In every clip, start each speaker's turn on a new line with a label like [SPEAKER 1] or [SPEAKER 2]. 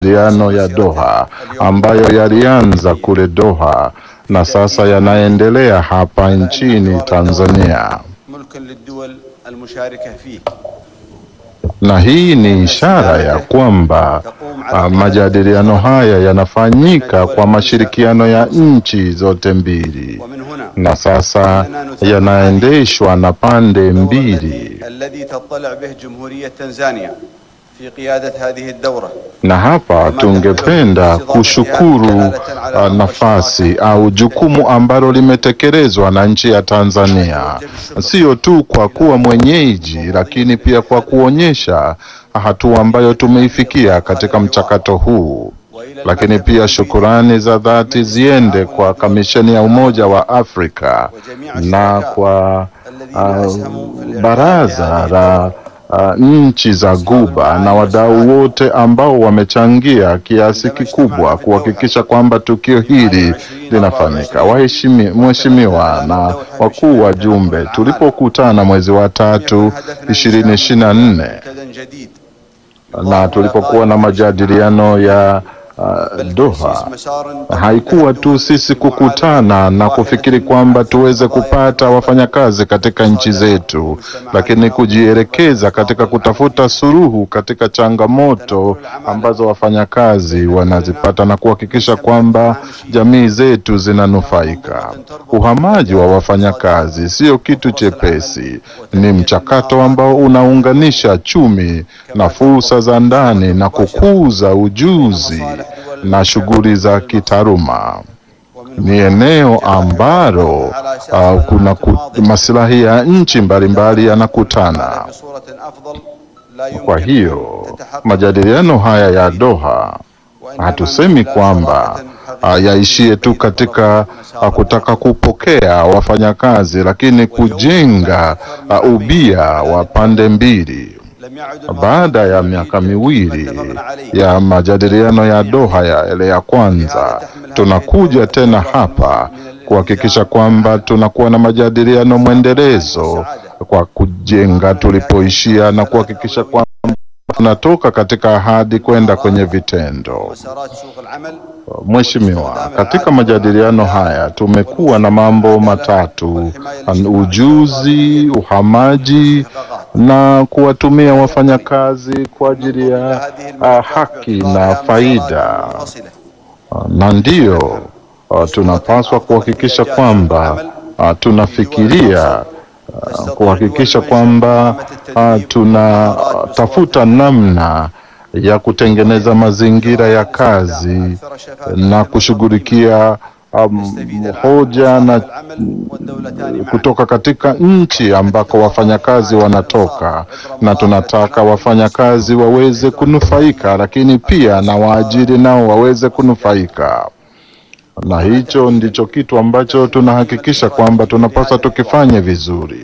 [SPEAKER 1] majadiliano ya Doha ambayo yalianza kule Doha na sasa yanaendelea hapa nchini Tanzania.
[SPEAKER 2] ملك للدول المشاركة فيه
[SPEAKER 1] Na hii ni ishara ya kwamba ah, majadiliano haya yanafanyika kwa mashirikiano ya nchi zote mbili
[SPEAKER 2] ومن هنا
[SPEAKER 1] na sasa yanaendeshwa na pande mbili.
[SPEAKER 2] الذي تطلع به جمهورية تنزانيا في قيادة هذه الدورة
[SPEAKER 1] Na hapa tungependa kushukuru ah, nafasi au jukumu ambalo limetekelezwa na nchi ya Tanzania, sio tu kwa kuwa mwenyeji, lakini pia kwa kuonyesha hatua ambayo tumeifikia katika mchakato huu. Lakini pia shukurani za dhati ziende kwa Kamisheni ya Umoja wa Afrika na kwa ah, baraza la ah, nchi za Guba na wadau wote ambao wamechangia kiasi kikubwa kuhakikisha kwamba tukio hili linafanyika. Waheshimi, mheshimiwa na wakuu wa jumbe, tulipokutana mwezi wa tatu ishirini ishirini na nne
[SPEAKER 2] منتدى جديد
[SPEAKER 1] na tulipokuwa na majadiliano ya uh, Doha, haikuwa tu sisi kukutana na kufikiri kwamba tuweze kupata wafanyakazi katika nchi zetu, lakini kujielekeza katika kutafuta suluhu katika changamoto ambazo wafanyakazi wanazipata na kuhakikisha kwamba jamii zetu zinanufaika. Uhamaji wa wafanyakazi sio kitu chepesi, ni mchakato ambao unaunganisha chumi na fursa za ndani na kukuza ujuzi na shughuli za kitaaluma. Ni eneo ambalo uh, kuna ku, maslahi ya nchi mbalimbali yanakutana. Kwa hiyo majadiliano haya ya Doha hatusemi kwamba uh, yaishie tu katika uh, kutaka kupokea wafanyakazi, lakini kujenga uh, ubia wa pande mbili. Baada ya miaka miwili ya majadiliano ya Doha ya yale ya kwanza, tunakuja tena hapa kuhakikisha kwamba tunakuwa na majadiliano mwendelezo kwa kujenga tulipoishia na kuhakikisha kwamba tunatoka katika ahadi kwenda kwenye vitendo. Mheshimiwa, katika majadiliano haya tumekuwa na mambo matatu: ujuzi, uhamaji na kuwatumia wafanyakazi kwa ajili ya uh, haki na faida. Uh, na ndiyo uh, tunapaswa kuhakikisha kwamba uh, tunafikiria uh, kuhakikisha kwamba uh, tunatafuta namna ya kutengeneza mazingira ya kazi na kushughulikia um, hoja na kutoka katika nchi ambako wafanyakazi wanatoka, na tunataka wafanyakazi waweze kunufaika, lakini pia na waajiri nao waweze kunufaika, na hicho ndicho kitu ambacho tunahakikisha kwamba tunapaswa tukifanye vizuri.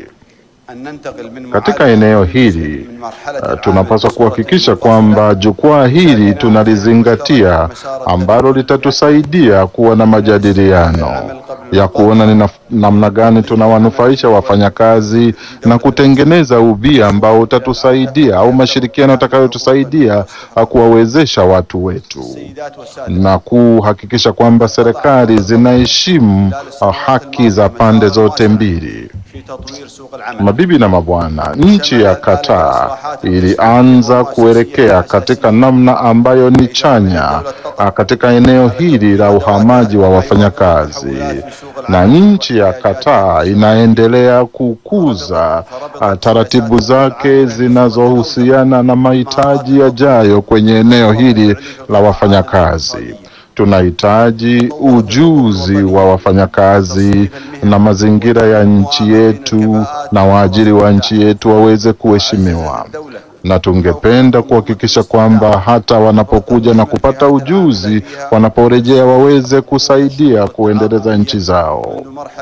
[SPEAKER 1] Katika eneo hili uh, tunapaswa kuhakikisha kwamba jukwaa hili tunalizingatia, ambalo litatusaidia kuwa na majadiliano ya kuona ni namna gani tunawanufaisha wafanyakazi na kutengeneza ubia ambao utatusaidia au mashirikiano yatakayotusaidia kuwawezesha watu wetu na kuhakikisha kwamba serikali zinaheshimu uh, haki za pande zote mbili. Mabibi na mabwana, nchi ya Qatar ilianza kuelekea katika namna ambayo ni chanya katika eneo hili la uhamaji wa wafanyakazi, na nchi ya Qatar inaendelea kukuza taratibu zake zinazohusiana na mahitaji yajayo kwenye eneo hili la wafanyakazi. Tunahitaji ujuzi wa wafanyakazi na mazingira ya nchi yetu na waajiri wa nchi yetu waweze kuheshimiwa, na tungependa kuhakikisha kwamba hata wanapokuja na kupata ujuzi, wanaporejea waweze kusaidia kuendeleza nchi zao.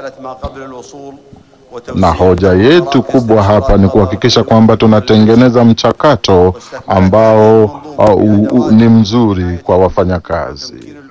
[SPEAKER 1] Na hoja yetu kubwa hapa ni kuhakikisha kwamba tunatengeneza mchakato ambao uh, uh, uh, ni mzuri kwa wafanyakazi.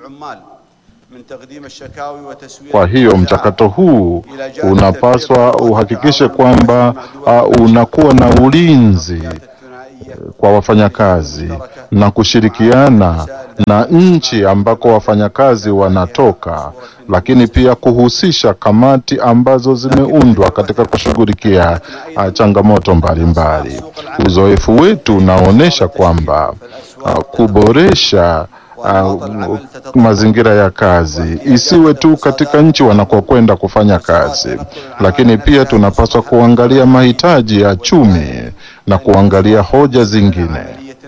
[SPEAKER 1] Kwa hiyo mchakato huu unapaswa uhakikishe kwamba uh, unakuwa na ulinzi kwa wafanyakazi na kushirikiana na nchi ambako wafanyakazi wanatoka, lakini pia kuhusisha kamati ambazo zimeundwa katika kushughulikia ah, changamoto mbalimbali. Uzoefu wetu unaonyesha kwamba ah, kuboresha ah, mazingira ya kazi isiwe tu katika nchi wanakokwenda kufanya kazi, lakini pia tunapaswa kuangalia mahitaji ya chumi na kuangalia hoja zingine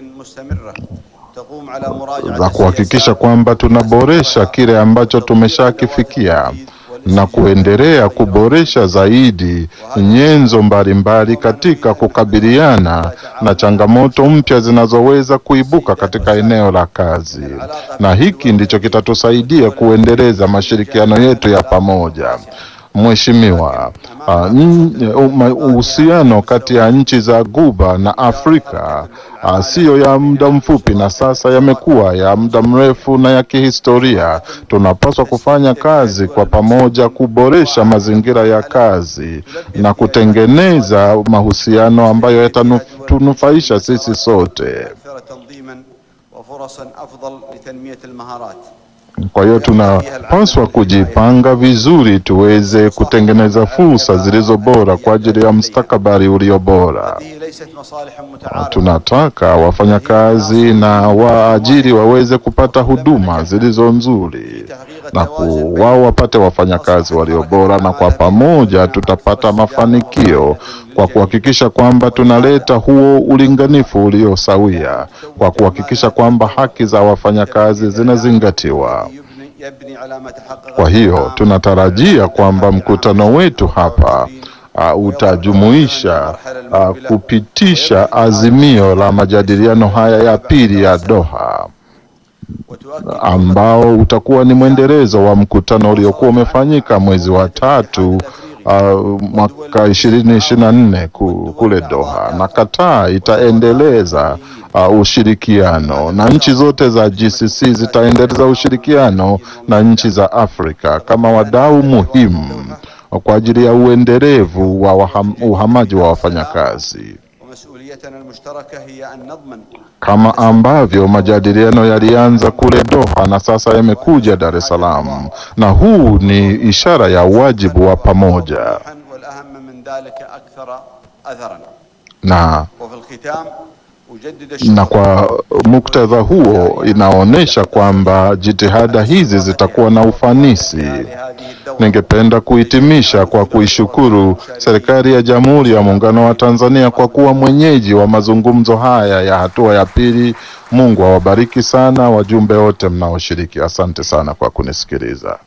[SPEAKER 1] za kuhakikisha kwamba tunaboresha kile ambacho tumeshakifikia na kuendelea kuboresha zaidi nyenzo mbalimbali katika kukabiliana na changamoto mpya zinazoweza kuibuka katika eneo la kazi, na hiki ndicho kitatusaidia kuendeleza mashirikiano yetu ya pamoja. Mheshimiwa, ah, n- uma- uhusiano kati ya nchi za Guba na Afrika ah, siyo ya muda mfupi na sasa yamekuwa ya muda mrefu na ya kihistoria. Tunapaswa kufanya kazi kwa pamoja kuboresha mazingira ya kazi na kutengeneza mahusiano ambayo yatatunufaisha sisi sote.
[SPEAKER 2] أكثر تنظيما وفرصا أفضل لتنمية المهارات
[SPEAKER 1] Kwa hiyo tunapaswa kujipanga vizuri tuweze kutengeneza fursa zilizo bora kwa ajili ya mustakabali ulio bora.
[SPEAKER 2] هذه ليست مصالح متعارضة
[SPEAKER 1] Tunataka wafanyakazi na waajiri waweze kupata huduma zilizo nzuri na ku- wao wapate wafanyakazi walio bora, na kwa pamoja tutapata mafanikio kwa kuhakikisha kwamba tunaleta huo ulinganifu ulio sawia, kwa kuhakikisha kwamba haki za wafanyakazi zinazingatiwa.
[SPEAKER 2] يبني, يبني على ما تحقق
[SPEAKER 1] Kwa hiyo tunatarajia kwamba mkutano wetu hapa uh, utajumuisha uh, kupitisha azimio la majadiliano haya ya pili ya Doha
[SPEAKER 2] وتؤكد
[SPEAKER 1] ambao utakuwa ni mwendelezo wa mkutano uliokuwa umefanyika mwezi wa tatu uh, mwaka ishirini ishirini na nne kule Doha, na Qatar itaendeleza uh, ushirikiano na nchi zote za GCC zitaendeleza ushirikiano na nchi za Afrika kama wadau muhimu kwa ajili ya uendelevu wa waham, uhamaji wa wafanyakazi
[SPEAKER 2] ومسؤوليتنا المشتركة هي أن نضمن
[SPEAKER 1] kama ambavyo majadiliano yalianza kule Doha na sasa yamekuja Dar es Salaam, na huu ni ishara ya wajibu wa pamoja.
[SPEAKER 2] وضوحاً والأهم من ذلك أكثر أثرا
[SPEAKER 1] Na,
[SPEAKER 2] وفي الختام أجدد
[SPEAKER 1] na
[SPEAKER 2] الشكر
[SPEAKER 1] kwa muktadha huo inaonyesha kwamba jitihada hizi zitakuwa na ufanisi.
[SPEAKER 2] لهذه الدورة
[SPEAKER 1] Ningependa kuhitimisha kwa kuishukuru serikali ya Jamhuri ya Muungano wa Tanzania kwa kuwa mwenyeji wa mazungumzo haya ya hatua ya pili. Mungu awabariki sana wajumbe wote mnaoshiriki. Asante sana kwa kunisikiliza.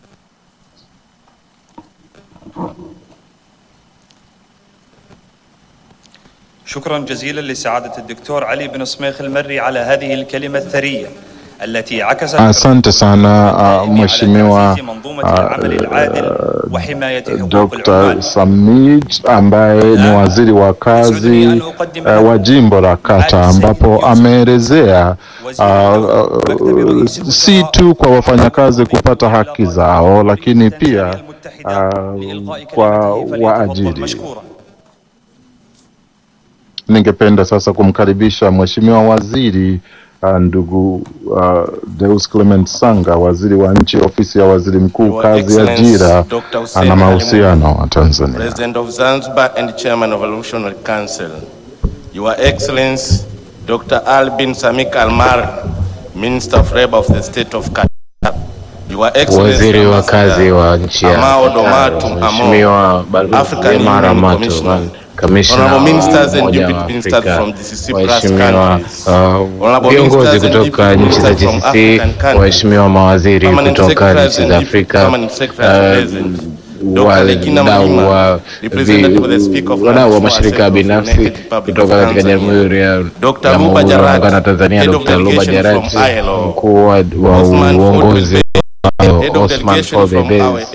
[SPEAKER 3] شكرا جزيلا لسعادة الدكتور علي بن صميخ المري على هذه الكلمة الثرية التي عكست
[SPEAKER 1] Asante sana uh,
[SPEAKER 3] على
[SPEAKER 1] Mheshimiwa
[SPEAKER 3] تعزيز منظومة العمل العادل وحماية حقوق
[SPEAKER 1] Dr.
[SPEAKER 3] العمال
[SPEAKER 1] Samid ambaye ni waziri wa kazi uh, wa jimbo la Kata ambapo ameelezea uh, uh, si tu kwa wafanyakazi kupata haki zao lakini pia uh, kwa waajiri.
[SPEAKER 3] مشكورا
[SPEAKER 1] Ningependa sasa kumkaribisha Mheshimiwa Waziri uh, ndugu uh, Deus Clement Sanga, waziri wa nchi ofisi ya waziri mkuu,
[SPEAKER 4] Your
[SPEAKER 1] kazi,
[SPEAKER 4] Excellency,
[SPEAKER 1] ajira
[SPEAKER 4] Dr. Hussein
[SPEAKER 1] na
[SPEAKER 4] Ali
[SPEAKER 1] mahusiano wa Tanzania.
[SPEAKER 4] President of Zanzibar and Chairman of Evolutionary Council. Your Excellency, Dr. Albin Samik Almar, Minister of Labor of the State of Qatar. Your Excellency,
[SPEAKER 5] Waziri wa
[SPEAKER 4] Ambassador
[SPEAKER 5] kazi wa nchi ya
[SPEAKER 4] Amao
[SPEAKER 5] Qatar,
[SPEAKER 4] Domatu
[SPEAKER 5] Mheshimiwa
[SPEAKER 4] Amo,
[SPEAKER 5] Balozi
[SPEAKER 4] African
[SPEAKER 5] Mara
[SPEAKER 4] Union
[SPEAKER 5] Mato,
[SPEAKER 4] Commissioner.
[SPEAKER 5] kamishna
[SPEAKER 4] Honorable
[SPEAKER 5] wa
[SPEAKER 4] ministers and
[SPEAKER 5] Umoja wa
[SPEAKER 4] deputy ministers
[SPEAKER 5] Afrika,
[SPEAKER 4] from GCC plus
[SPEAKER 5] waheshimiwa
[SPEAKER 4] countries.
[SPEAKER 5] uh,
[SPEAKER 4] Honorable
[SPEAKER 5] viongozi
[SPEAKER 4] ministers and
[SPEAKER 5] kutoka
[SPEAKER 4] deputy
[SPEAKER 5] nchi za
[SPEAKER 4] ministers from
[SPEAKER 5] GCC,
[SPEAKER 4] African countries.
[SPEAKER 5] waheshimiwa mawaziri
[SPEAKER 4] Permanent
[SPEAKER 5] kutoka
[SPEAKER 4] secretaries
[SPEAKER 5] nchi
[SPEAKER 4] and
[SPEAKER 5] za
[SPEAKER 4] deputy
[SPEAKER 5] Afrika,
[SPEAKER 4] permanent secretaries of
[SPEAKER 5] uh,
[SPEAKER 4] resident. Dr. Legina
[SPEAKER 5] wadau
[SPEAKER 4] Mlima,
[SPEAKER 5] wa
[SPEAKER 4] representative of the Speaker of
[SPEAKER 5] vi- wadau wa
[SPEAKER 4] National
[SPEAKER 5] mashirika
[SPEAKER 4] Assembly of the
[SPEAKER 5] binafsi
[SPEAKER 4] United Republic
[SPEAKER 5] kutoka
[SPEAKER 4] of
[SPEAKER 5] katika
[SPEAKER 4] Tanzania.
[SPEAKER 5] Jamhuri ya
[SPEAKER 4] Dr.
[SPEAKER 5] Jamhuri
[SPEAKER 4] Luba
[SPEAKER 5] ya
[SPEAKER 4] Jarati,
[SPEAKER 5] Muungano wa Tanzania,
[SPEAKER 4] Head of
[SPEAKER 5] Dr. Luba
[SPEAKER 4] Delegation from
[SPEAKER 5] Jarati,
[SPEAKER 4] ILO.
[SPEAKER 5] mkuu wa wa
[SPEAKER 4] Osman Ford
[SPEAKER 5] uongozi
[SPEAKER 4] Head of
[SPEAKER 5] Osman
[SPEAKER 4] delegation
[SPEAKER 5] Forbes
[SPEAKER 4] from
[SPEAKER 5] Base,
[SPEAKER 4] our aim.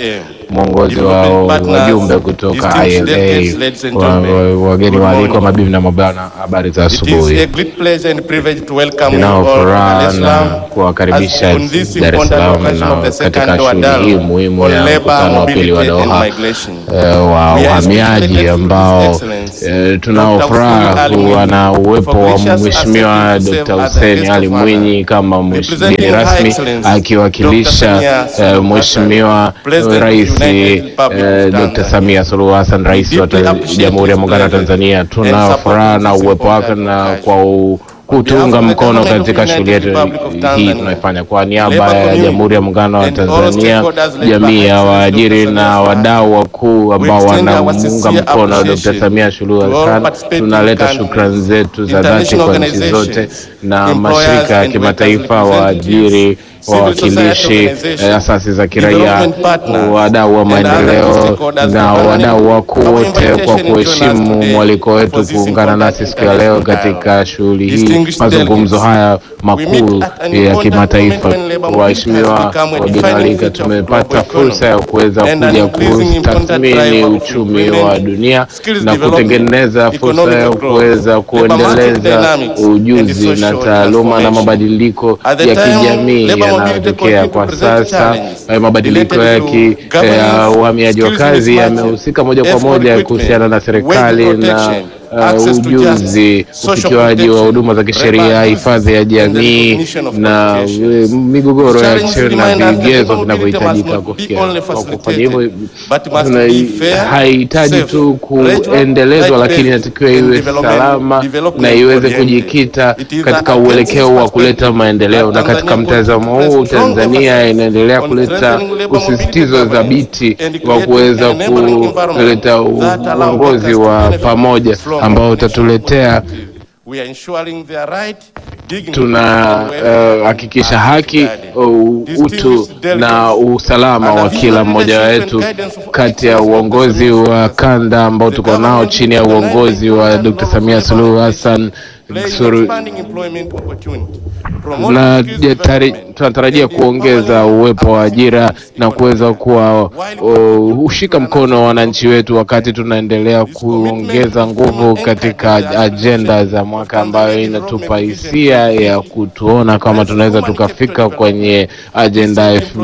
[SPEAKER 5] mwongozi wa wajumbe kutoka ILA, wa- wa- wageni waalikwa, mabibi na mabwana, habari za
[SPEAKER 4] It is a
[SPEAKER 5] asubuhi.
[SPEAKER 4] great pleasure and privilege to welcome you
[SPEAKER 5] Ninao
[SPEAKER 4] all to Dar
[SPEAKER 5] furaha
[SPEAKER 4] es
[SPEAKER 5] na
[SPEAKER 4] Salaam
[SPEAKER 5] kuwakaribisha
[SPEAKER 4] as on this
[SPEAKER 5] Dar es
[SPEAKER 4] important
[SPEAKER 5] Salaam
[SPEAKER 4] occasion
[SPEAKER 5] na
[SPEAKER 4] of the
[SPEAKER 5] katika
[SPEAKER 4] second
[SPEAKER 5] shughuli
[SPEAKER 4] Wadau
[SPEAKER 5] hii muhimu
[SPEAKER 4] on
[SPEAKER 5] ya
[SPEAKER 4] labor,
[SPEAKER 5] mkutano wa pili wa
[SPEAKER 4] mobility and
[SPEAKER 5] Doha
[SPEAKER 4] migration.
[SPEAKER 5] eh, wa
[SPEAKER 4] We are
[SPEAKER 5] uhamiaji
[SPEAKER 4] especially
[SPEAKER 5] ambao
[SPEAKER 4] grateful to His Excellency,
[SPEAKER 5] eh, tunao
[SPEAKER 4] Dr.
[SPEAKER 5] furaha
[SPEAKER 4] Hussein Ali
[SPEAKER 5] kuwa na
[SPEAKER 4] Mwinyi,
[SPEAKER 5] uwepo
[SPEAKER 4] for
[SPEAKER 5] wa
[SPEAKER 4] gracious
[SPEAKER 5] Mheshimiwa
[SPEAKER 4] accepting to
[SPEAKER 5] Dr.
[SPEAKER 4] serve as a
[SPEAKER 5] Hussein
[SPEAKER 4] guest
[SPEAKER 5] Ali
[SPEAKER 4] of honor.
[SPEAKER 5] Mwinyi kama mgeni
[SPEAKER 4] Representing
[SPEAKER 5] rasmi
[SPEAKER 4] High Excellency,
[SPEAKER 5] akiwakilisha
[SPEAKER 4] Dr. Samia
[SPEAKER 5] eh,
[SPEAKER 4] Suluhu
[SPEAKER 5] Mheshimiwa
[SPEAKER 4] Hassan, President of
[SPEAKER 5] Rais
[SPEAKER 4] United Republic of
[SPEAKER 5] eh, Dr.
[SPEAKER 4] Tanzania.
[SPEAKER 5] Samia Suluhu Hassan, Rais wa
[SPEAKER 4] deeply
[SPEAKER 5] ta-
[SPEAKER 4] appreciate
[SPEAKER 5] Jamhuri ya
[SPEAKER 4] his
[SPEAKER 5] Muungano wa
[SPEAKER 4] presence
[SPEAKER 5] Tanzania.
[SPEAKER 4] and
[SPEAKER 5] Tuna
[SPEAKER 4] support
[SPEAKER 5] furaha
[SPEAKER 4] this
[SPEAKER 5] na uwepo wake
[SPEAKER 4] important
[SPEAKER 5] na
[SPEAKER 4] occasion.
[SPEAKER 5] kwa u- kutuunga
[SPEAKER 4] behalf of the
[SPEAKER 5] mkono
[SPEAKER 4] government of
[SPEAKER 5] katika
[SPEAKER 4] United
[SPEAKER 5] shughuli yetu
[SPEAKER 4] Republic of
[SPEAKER 5] hii
[SPEAKER 4] Tanzania,
[SPEAKER 5] tunaifanya kwa niaba
[SPEAKER 4] Labour
[SPEAKER 5] ya
[SPEAKER 4] community,
[SPEAKER 5] Jamhuri ya Muungano wa
[SPEAKER 4] and all
[SPEAKER 5] Tanzania,
[SPEAKER 4] stakeholders led by
[SPEAKER 5] jamii ya
[SPEAKER 4] Excellency
[SPEAKER 5] waajiri
[SPEAKER 4] Dr.
[SPEAKER 5] na
[SPEAKER 4] Samia
[SPEAKER 5] wadau wakuu ambao
[SPEAKER 4] extend our
[SPEAKER 5] wanamuunga
[SPEAKER 4] sincere
[SPEAKER 5] mkono Dr.
[SPEAKER 4] appreciation
[SPEAKER 5] Samia Suluhu
[SPEAKER 4] to all
[SPEAKER 5] Hassan.
[SPEAKER 4] participating
[SPEAKER 5] Tunaleta
[SPEAKER 4] countries,
[SPEAKER 5] shukrani zetu za dhati
[SPEAKER 4] international
[SPEAKER 5] kwa nchi zote
[SPEAKER 4] organizations,
[SPEAKER 5] na
[SPEAKER 4] employers
[SPEAKER 5] mashirika ya
[SPEAKER 4] and
[SPEAKER 5] kimataifa,
[SPEAKER 4] workers
[SPEAKER 5] waajiri,
[SPEAKER 4] civil society
[SPEAKER 5] wawakilishi,
[SPEAKER 4] organizations,
[SPEAKER 5] eh, asasi za kiraia,
[SPEAKER 4] development partners,
[SPEAKER 5] wadau wa
[SPEAKER 4] and other
[SPEAKER 5] maendeleo
[SPEAKER 4] stakeholders
[SPEAKER 5] na
[SPEAKER 4] for
[SPEAKER 5] wadau wakuu
[SPEAKER 4] our
[SPEAKER 5] wote kwa
[SPEAKER 4] invitation to join us
[SPEAKER 5] kuheshimu
[SPEAKER 4] today
[SPEAKER 5] mwaliko
[SPEAKER 4] for
[SPEAKER 5] wetu
[SPEAKER 4] this
[SPEAKER 5] kuungana
[SPEAKER 4] important
[SPEAKER 5] nasi siku ya leo
[SPEAKER 4] international
[SPEAKER 5] katika shughuli hii,
[SPEAKER 4] Distinguished
[SPEAKER 5] mazungumzo
[SPEAKER 4] delegates,
[SPEAKER 5] haya
[SPEAKER 4] we
[SPEAKER 5] makuu
[SPEAKER 4] meet at an
[SPEAKER 5] ya
[SPEAKER 4] important
[SPEAKER 5] kimataifa.
[SPEAKER 4] moment when labor mobility
[SPEAKER 5] Waheshimiwa
[SPEAKER 4] has become a
[SPEAKER 5] wageni
[SPEAKER 4] defining
[SPEAKER 5] waalika,
[SPEAKER 4] feature of
[SPEAKER 5] tumepata
[SPEAKER 4] global economy
[SPEAKER 5] fursa ya kuweza
[SPEAKER 4] and an
[SPEAKER 5] kuja
[SPEAKER 4] increasing important
[SPEAKER 5] kutathmini
[SPEAKER 4] driver of
[SPEAKER 5] uchumi
[SPEAKER 4] employment,
[SPEAKER 5] wa dunia
[SPEAKER 4] skills
[SPEAKER 5] na
[SPEAKER 4] development,
[SPEAKER 5] kutengeneza fursa
[SPEAKER 4] economic
[SPEAKER 5] ya
[SPEAKER 4] growth,
[SPEAKER 5] kuweza
[SPEAKER 4] labor market
[SPEAKER 5] kuendeleza
[SPEAKER 4] dynamics, and
[SPEAKER 5] ujuzi na
[SPEAKER 4] social
[SPEAKER 5] taaluma na
[SPEAKER 4] transformation.
[SPEAKER 5] mabadiliko
[SPEAKER 4] At the
[SPEAKER 5] ya
[SPEAKER 4] time,
[SPEAKER 5] kijamii
[SPEAKER 4] labor mobility
[SPEAKER 5] yanayotokea
[SPEAKER 4] continue to
[SPEAKER 5] kwa
[SPEAKER 4] present
[SPEAKER 5] sasa.
[SPEAKER 4] challenges
[SPEAKER 5] Eh, Mabadiliko ya
[SPEAKER 4] related to
[SPEAKER 5] ki-
[SPEAKER 4] governance,
[SPEAKER 5] ya uhamiaji wa
[SPEAKER 4] skills
[SPEAKER 5] kazi
[SPEAKER 4] mismatches,
[SPEAKER 5] yamehusika moja kwa
[SPEAKER 4] effort
[SPEAKER 5] moja
[SPEAKER 4] recruitment,
[SPEAKER 5] kuhusiana na
[SPEAKER 4] wage
[SPEAKER 5] serikali na
[SPEAKER 4] protection,
[SPEAKER 5] uh,
[SPEAKER 4] access to
[SPEAKER 5] ujuzi,
[SPEAKER 4] justice, social
[SPEAKER 5] ufikiwaji wa
[SPEAKER 4] protection,
[SPEAKER 5] huduma za kisheria,
[SPEAKER 4] labor
[SPEAKER 5] hifadhi ya
[SPEAKER 4] abuses, and the
[SPEAKER 5] jamii
[SPEAKER 4] recognition of
[SPEAKER 5] na
[SPEAKER 4] qualifications.
[SPEAKER 5] eh, migogoro ya
[SPEAKER 4] Challenges
[SPEAKER 5] cheo na
[SPEAKER 4] remind us that
[SPEAKER 5] vigezo
[SPEAKER 4] labor mobility
[SPEAKER 5] vinavyohitajika
[SPEAKER 4] must not be
[SPEAKER 5] kufikia.
[SPEAKER 4] only
[SPEAKER 5] Kwa kufanya
[SPEAKER 4] facilitated,
[SPEAKER 5] hivyo,
[SPEAKER 4] but must
[SPEAKER 5] tuna-
[SPEAKER 4] be fair,
[SPEAKER 5] haihitaji
[SPEAKER 4] safe,
[SPEAKER 5] tu
[SPEAKER 4] gradual,
[SPEAKER 5] kuendelezwa, lakini
[SPEAKER 4] right-based
[SPEAKER 5] inatakiwa
[SPEAKER 4] and
[SPEAKER 5] iwe
[SPEAKER 4] development-
[SPEAKER 5] salama
[SPEAKER 4] development
[SPEAKER 5] na iweze
[SPEAKER 4] oriented.
[SPEAKER 5] kujikita
[SPEAKER 4] It is
[SPEAKER 5] katika
[SPEAKER 4] an
[SPEAKER 5] uelekeo wa
[SPEAKER 4] intensive
[SPEAKER 5] kuleta
[SPEAKER 4] perspective
[SPEAKER 5] maendeleo, na
[SPEAKER 4] that
[SPEAKER 5] katika
[SPEAKER 4] Tanzania
[SPEAKER 5] mtazamo
[SPEAKER 4] puts
[SPEAKER 5] huu
[SPEAKER 4] strong
[SPEAKER 5] Tanzania
[SPEAKER 4] emphasis
[SPEAKER 5] inaendelea
[SPEAKER 4] on
[SPEAKER 5] kuleta
[SPEAKER 4] strengthening labor mobility
[SPEAKER 5] usisitizo
[SPEAKER 4] governance
[SPEAKER 5] thabiti
[SPEAKER 4] and
[SPEAKER 5] wa
[SPEAKER 4] creating
[SPEAKER 5] kuweza
[SPEAKER 4] an enabling environment
[SPEAKER 5] kuleta
[SPEAKER 4] that allow
[SPEAKER 5] uongozi
[SPEAKER 4] workers to
[SPEAKER 5] wa
[SPEAKER 4] benefit
[SPEAKER 5] pamoja
[SPEAKER 4] from
[SPEAKER 5] ambao
[SPEAKER 4] national
[SPEAKER 5] utatuletea
[SPEAKER 4] opportunities. We are ensuring their right, dignity, and
[SPEAKER 5] tunahakikisha
[SPEAKER 4] welfare
[SPEAKER 5] haki,
[SPEAKER 4] are safeguarded.
[SPEAKER 5] u- utu
[SPEAKER 4] Distinguished
[SPEAKER 5] na
[SPEAKER 4] delegates,
[SPEAKER 5] usalama
[SPEAKER 4] under
[SPEAKER 5] wa
[SPEAKER 4] vision,
[SPEAKER 5] kila mmoja
[SPEAKER 4] leadership
[SPEAKER 5] wetu
[SPEAKER 4] and guidance of
[SPEAKER 5] kati ya
[SPEAKER 4] Excellency Dr.
[SPEAKER 5] uongozi
[SPEAKER 4] Samia
[SPEAKER 5] wa
[SPEAKER 4] Suluhu
[SPEAKER 5] kanda ambao
[SPEAKER 4] The
[SPEAKER 5] tuko nao
[SPEAKER 4] government
[SPEAKER 5] chini ya
[SPEAKER 4] will
[SPEAKER 5] uongozi wa
[SPEAKER 4] unite
[SPEAKER 5] Dr.
[SPEAKER 4] in
[SPEAKER 5] Samia
[SPEAKER 4] labor
[SPEAKER 5] Suluhu
[SPEAKER 4] mobility,
[SPEAKER 5] Hassan
[SPEAKER 4] playing
[SPEAKER 5] suru-
[SPEAKER 4] expanding employment opportunity, promoting
[SPEAKER 5] na
[SPEAKER 4] skills
[SPEAKER 5] je- tari-
[SPEAKER 4] development,
[SPEAKER 5] tunatarajia
[SPEAKER 4] and
[SPEAKER 5] kuongeza
[SPEAKER 4] empowering
[SPEAKER 5] uwepo wa
[SPEAKER 4] our
[SPEAKER 5] ajira
[SPEAKER 4] citizens
[SPEAKER 5] na kuweza kuwa uh, ushika mkono wa wananchi wetu wakati tunaendelea kuongeza nguvu katika ajenda za mwaka ambayo inatupa hisia ya kutuona kama tunaweza tukafika kwenye ajenda elfu-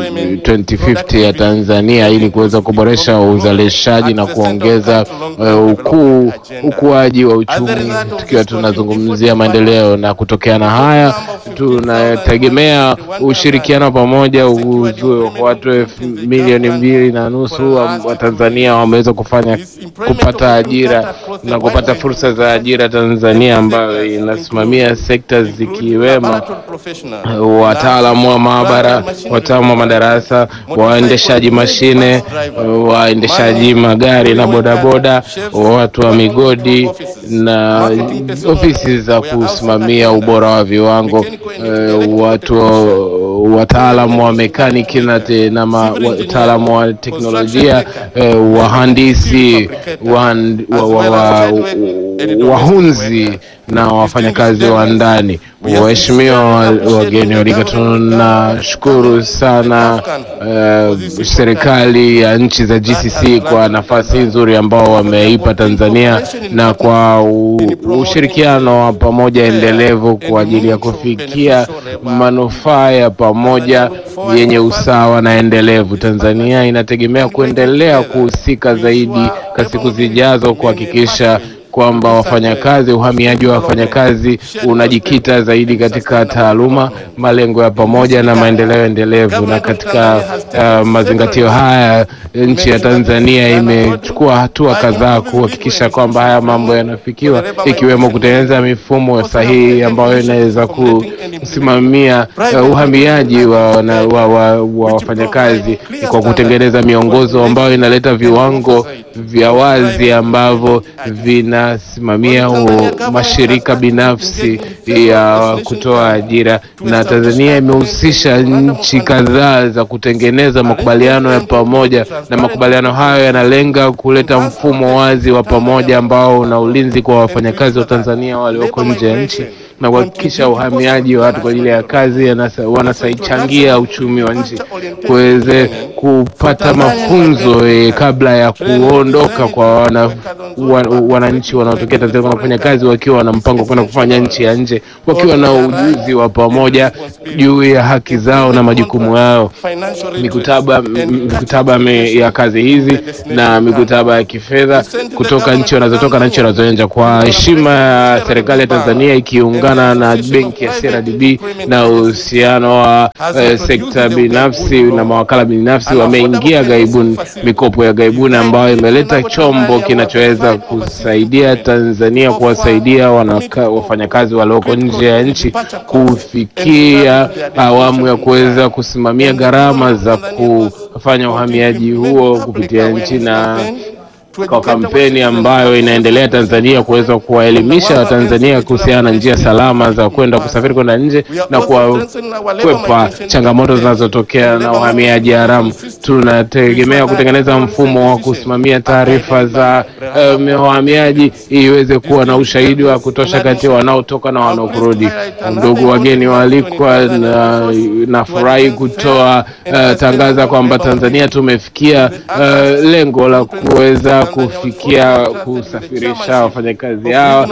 [SPEAKER 5] 2050 ya Tanzania ili kuweza kuboresha uzalishaji na kuongeza uh, ukuu ukuaji wa uchumi tukiwa tunazungumzia maendeleo na kutokea na haya tunategemea ushirikiano pamoja uzue watu elfu milioni mbili na nusu wa wa Tanzania wameweza kufanya kupata ajira na kupata fursa za ajira Tanzania ambayo inasimamia sekta zikiwemo wataalamu wa maabara, wataalamu wa madarasa, waendeshaji mashine, waendeshaji magari na bodaboda, watu wa migodi na ofisi za kusimamia ubora wa viwango, eh, watu wataalamu wa mekaniki na, te, na ma, wataalamu wa teknolojia, eh, wahandisi, wahan- wa, wa, wa, wahunzi na wafanyakazi wa ndani. Waheshimiwa wa- wageni walika, tunashukuru sana eh, serikali ya nchi za GCC kwa nafasi nzuri ambao wameipa Tanzania na kwa u, ushirikiano wa pamoja endelevu kwa ajili ya kufikia manufaa ya pamoja yenye usawa na endelevu. Tanzania inategemea kuendelea kuhusika zaidi kwa siku zijazo kuhakikisha kwamba wafanyakazi, uhamiaji wa wafanyakazi unajikita zaidi katika taaluma, malengo ya pamoja na maendeleo endelevu. Na katika uh, mazingatio haya, nchi ya Tanzania imechukua hatua kadhaa kuhakikisha kwamba haya mambo yanafikiwa, ikiwemo kutengeneza mifumo sahihi ambayo inaweza kusimamia uh, uhamiaji wa, wana- wa, wa, wa wafanyakazi kwa kutengeneza miongozo ambayo inaleta viwango vya wazi ambavyo vinasimamia u- mashirika binafsi ya kutoa ajira, na Tanzania imehusisha nchi kadhaa za kutengeneza makubaliano ya pamoja, na makubaliano hayo yanalenga kuleta mfumo wazi wa pamoja ambao una ulinzi kwa wafanyakazi wa Tanzania walioko nje ya nchi na kuhakikisha uhamiaji wa watu kwa ajili ya kazi yanasa- wanasaichangia uchumi wa nchi kuweze kupata mafunzo eh, kabla ya kuondoka kwa wana, wa, wananchi wanaotokea Tanzania wanafanya kazi wakiwa na mpango wa kwenda kufanya nchi ya nje wakiwa na ujuzi wa pamoja juu ya haki zao na majukumu yao mikutaba m- mikutaba me- ya kazi hizi na mikutaba ya kifedha kutoka nchi wanazotoka na nchi wanazoenja kwa heshima ya serikali ya Tanzania ikiungana na benki ya CRDB na uhusiano wa eh, sekta binafsi na mawakala binafsi wameingia gaibuni mikopo ya gaibuni ambayo imeleta chombo kinachoweza kusaidia Tanzania kuwasaidia wanaka- wafanyakazi walioko nje ya nchi kufikia awamu ya kuweza kusimamia gharama za kufanya uhamiaji huo kupitia nchi na kwa kampeni ambayo inaendelea Tanzania kuweza kuwaelimisha Watanzania kuhusiana na njia salama za kwenda kusafiri kwenda nje na kuwakwepa changamoto zinazotokea na uhamiaji haramu. Tunategemea kutengeneza mfumo wa kusimamia taarifa za um, wahamiaji ili iweze kuwa na ushahidi wa kutosha kati ya wanaotoka na wanaokurudi. Ndugu wageni waalikwa, na nafurahi kutoa uh, tangaza kwamba Tanzania tumefikia uh, lengo la kuweza kufikia kusafirisha wafanyakazi hawa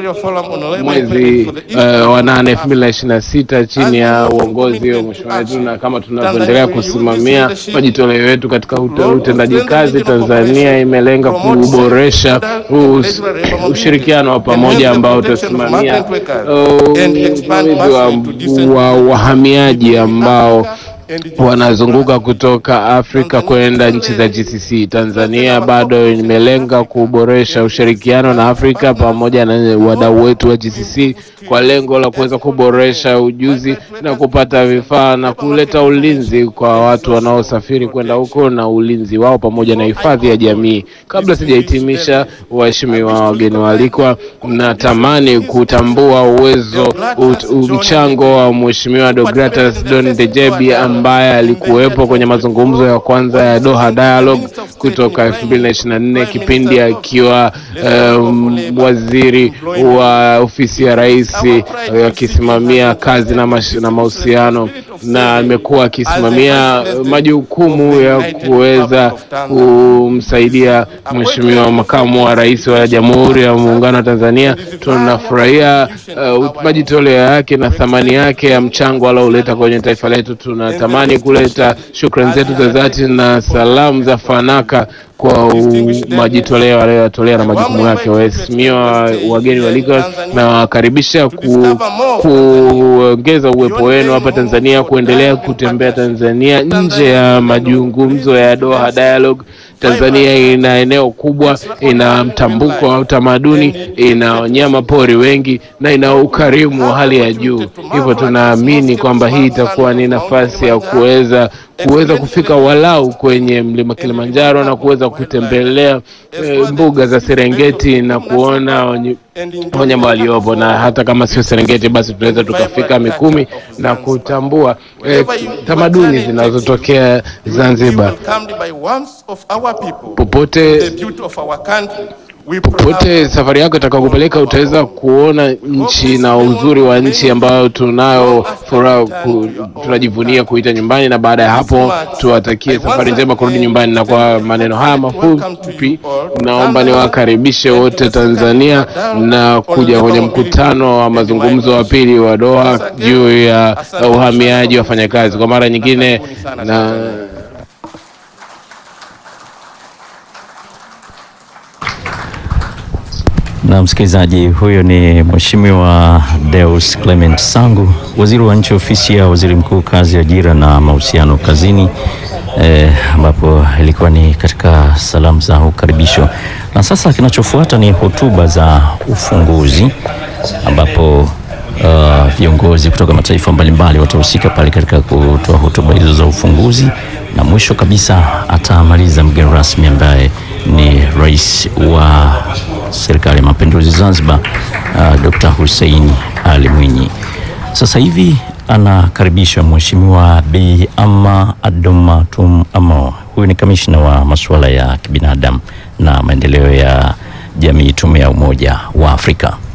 [SPEAKER 5] mwezi uh, wa nane elfu mbili na ishirini na sita chini ya uongozi wa mheshimiwa wetu, na kama tunavyoendelea kusimamia majitoleo yetu katika ute- utendaji kazi, Tanzania imelenga kuboresha us- ushirikiano wa pamoja ambao utasimamia uh, usimamizi wa, wa wahamiaji ambao wanazunguka kutoka Afrika kwenda nchi za GCC. Tanzania bado imelenga kuboresha ushirikiano na Afrika pamoja na wadau wetu wa GCC kwa lengo la kuweza kuboresha ujuzi na kupata vifaa na kuleta ulinzi kwa watu wanaosafiri kwenda huko na ulinzi wao pamoja na hifadhi ya jamii. Kabla sijahitimisha, waheshimiwa wageni waalikwa, natamani kutambua uwezo ut, u- mchango wa Mheshimiwa Deogratus Don Dejebi ambaye alikuwepo kwenye mazungumzo ya kwanza ya Doha Dialogue kutoka 2024 kipindi akiwa um, waziri wa ofisi ya rais eh, akisimamia kazi na, mash, na mahusiano na amekuwa akisimamia eh, majukumu ya kuweza kumsaidia Mheshimiwa makamu wa rais wa Jamhuri ya Muungano wa Tanzania. Tunafurahia uh, majitoleo yake na thamani yake ya mchango alioleta kwenye taifa letu. Tunatamani kuleta shukrani zetu za dhati na salamu za fanaka kwa u- majitoleo aliyoyatolea na majukumu yake. Waheshimiwa wageni walika, nawakaribisha ku, kuongeza uwepo wenu hapa Tanzania, kuendelea kutembea Tanzania nje ya mazungumzo ya Doha Dialogue. Tanzania ina eneo kubwa, ina mtambuko wa utamaduni, ina wanyama pori wengi na ina ukarimu wa hali ya juu. Hivyo tunaamini kwamba hii itakuwa ni nafasi ya kuweza kuweza kufika walau kwenye mlima Kilimanjaro na kuweza kutembelea eh, mbuga za Serengeti na kuona wenye- wanyama waliopo, na hata kama sio Serengeti, basi tunaweza tukafika Mikumi na kutambua eh, tamaduni zinazotokea Zanzibar. Popote popote safari yako itakakupeleka utaweza kuona nchi na uzuri wa nchi ambayo tunayo furaha ku, tunajivunia kuita nyumbani, na baada ya hapo tuwatakie safari njema kurudi nyumbani. Na kwa maneno haya mafupi, naomba niwakaribishe wote Tanzania na kuja kwenye mkutano wa mazungumzo wa pili wa Doha juu ya uhamiaji wa wafanyakazi. Kwa mara nyingine na
[SPEAKER 6] Na msikilizaji, huyo ni Mheshimiwa Deus Clement Sangu, waziri wa nchi ofisi ya waziri mkuu, kazi, ajira na mahusiano kazini, eh, ambapo ilikuwa ni katika salamu za ukaribisho. Na sasa kinachofuata ni hotuba za ufunguzi ambapo uh, viongozi kutoka mataifa mbalimbali watahusika pale katika kutoa hotuba hizo za ufunguzi, na mwisho kabisa atamaliza mgeni rasmi ambaye ni rais wa serikali ya mapinduzi Zanzibar, uh, Dr. Hussein Ali Mwinyi. Sasa hivi anakaribisha Mheshimiwa Bi Ama Adoma Tum Amo. Huyu ni kamishna wa masuala ya kibinadamu na maendeleo ya jamii, tume ya Umoja wa Afrika.